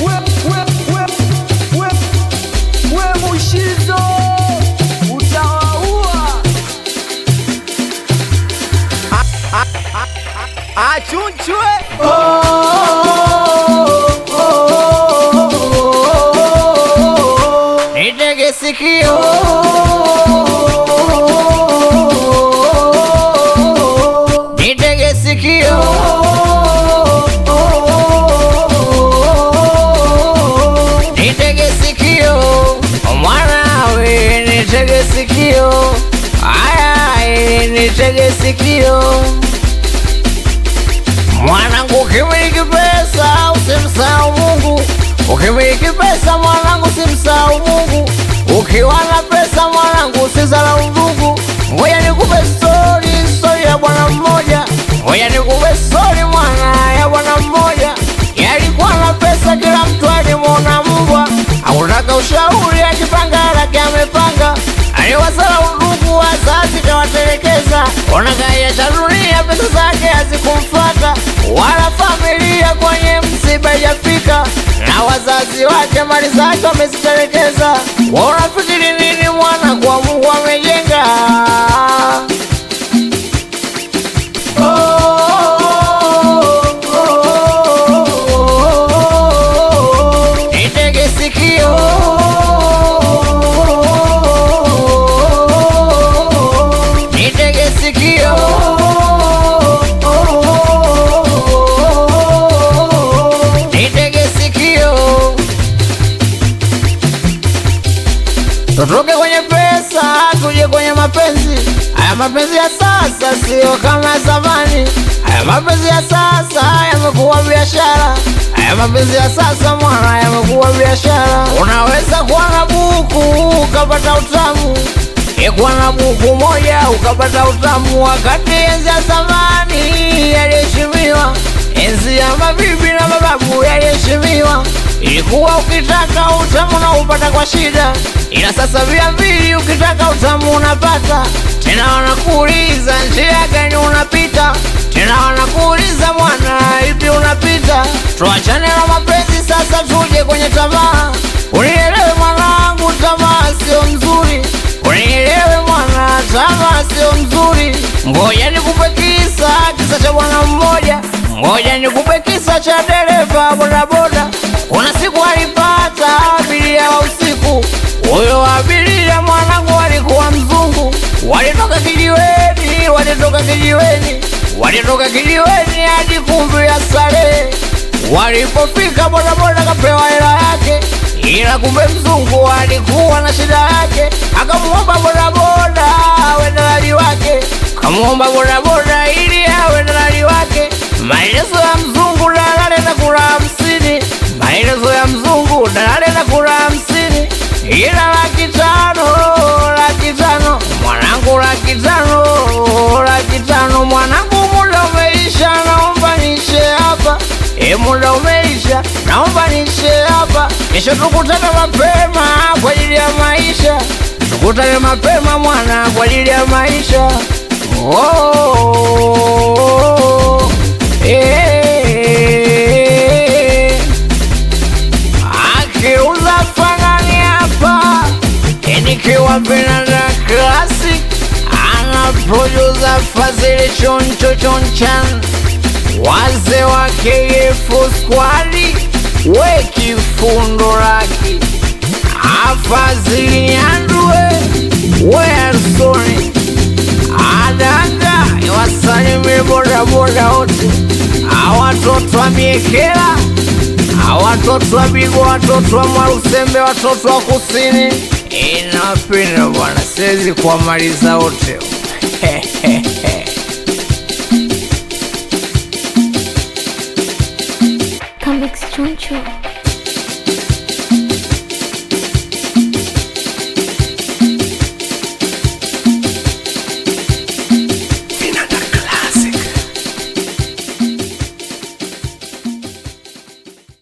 we, we, we, we, we Mushizo utawaua. Achunchwe nitege sikio nitege sikio nitege sikio mwanawe nitege sikio aya nitege sikio mwanangu ukimiliki pesa usimsahau mungu ukimiliki pesa mwanangu usimsahau mungu ukiwa na pesa mwanangu usizalau ndugu ngoja nikupe stori stori ya bwana mmoja ngoja nikupe stori mwana ya bwana mmoja yalikuwa na pesa kila mtu alimwona mbwa akutaka ushauri ajipanga lake amepanga aliwazalau ndugu wazazi kawatelekeza onakaiacha dunia pesa zake hazikumfata wala familia kwenye msiba ijafika na wazazi wake mali zake wamezitelekeza wanafikiri nini mwana kwa mungu amejenga nitege sikio nitege sikio nitege sikio tutoke kwenye pesa tuje kwenye mapenzi haya mapenzi ya sasa sio kama ya zamani haya mapenzi ya sasa yamekuwa biashara haya mapenzi ya sasa mwana yamekuwa biashara unaweza kuwa na buku ukapata utamu ikuwa na buku moja ukapata utamu wakati enzi ya zamani yaliheshimiwa enzi ya mabibi na mababu yaliheshimiwa ilikuwa ukitaka utamu na upata kwa shida ila sasa via mbili ukitaka utamu unapata tena wanakuuliza njia gani unapita tena wanakuuliza mwana ipi unapita tuachane na mapenzi sasa tuje kwenye tamaa unielewe mwanangu tamaa sio mzuri unielewe mwana tamaa sio mzuri ngoja nikupe kisa kisa cha bwana mmoja ngoja nikupe kisa cha dereva bodaboda kuna siku alipata abiria wa usiku huyo abiria mwanangu alikuwa mzungu walitoka kijiweni walitoka kijiweni walitoka kijiweni hadi kumbi ya starehe walipofika bodaboda kapewa hela yake ila kumbe mzungu alikuwa na shida yake akamwomba bodaboda awe dalali wake kamwomba bodaboda ili awe dalali wake maelezo ya mzungu dalali na kula hamsini maelezo ya mzungu dalali na kula hamsini ila laki tano laki tano mwanangu laki tano laki tano mwanangu muda umeisha naomba nishe hapa e muda umeisha naomba nishe hapa kesho tukutane mapema kwa ajili ya maisha tukutane mapema mwana kwa ajili ya maisha oh, eh. akiuza fanani hapa nikiwa vinanda classic anaproduza fazili choncho chonchan waze wa KF squadi we kifundo laki afazili nyandue we arsoni adanga iwasalimie bodaboda wote awatoto wa miekela awatoto wa bigo watoto wa mwarusembe watoto wa kusini inapenda bwana siwezi kuwamaliza wote Comics Choncho.